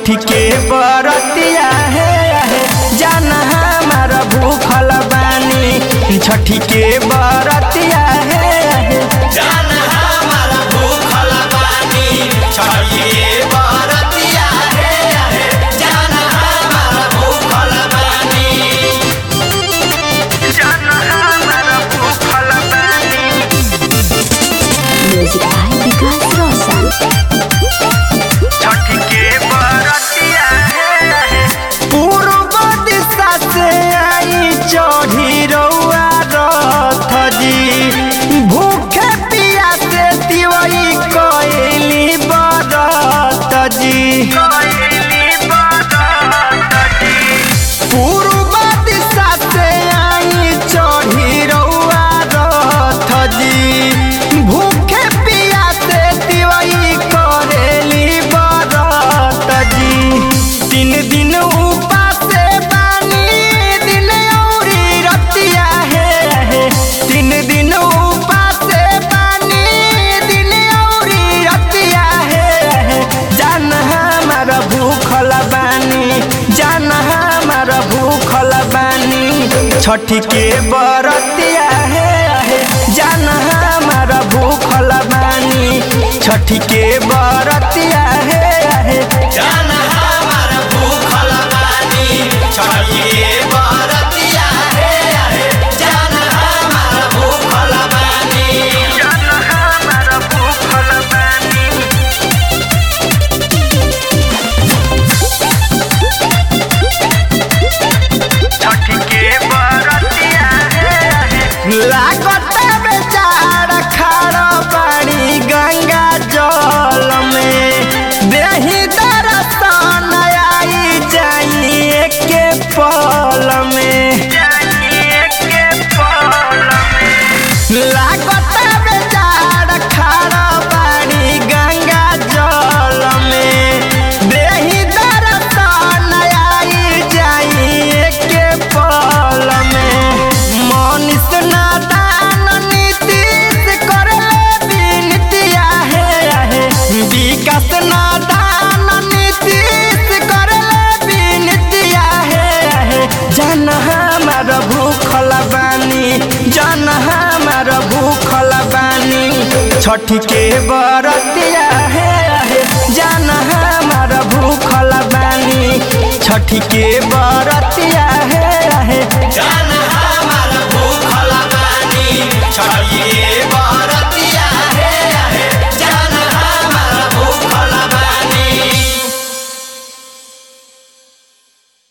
छठी के बरतिया है जाना हमारा भूखल बानी छठी के बरतिया है जान हमारा भूखल बानी छठिए बरतिया हे जान हमारा भूखल बानी जाना हमारा भूखल बानी Music by Vikas Rosal. छठी के बरतिया है पूर्व दिशा से आई चढ़ी रउआ रथ जी भूखे पिया से दिवई कैली बरत जी पूर्व दिशा से आई चढ़ी रउआ रथ जी भूखे पिया से दिवई करेली बरत जी तीन दिन उपास बानी दिन औरी रतिया है तीन दिन उपास बानी दिन औरी रतिया है जान हमारा भूखल बानी जान हमारा भूखल बानी छठी के बरतिया है जान हमारा भूखल बानी छठी के बरतिया है जान हमारा भूखल बानी छठिए बरतिया हे जान हमारा भूखल बानी जान हमारा भूखल बानी छठी के बरतिया लागत बेचारा खारा पानी गंगा जल में देही दरसन आई जाइए के पल में लागत बेचारा खारा पानी गंगा जल में देही दरसन आई जाइए के पल में मनीष नादान नीतीश करले बिनतिया है विकास नादान नीतीश करले बिनतिया है जन हमार भूखल बानी जन हमार भूखल बानी छठी के बरतिया है जन हमार भूखल बानी छठी के बरतिया है जान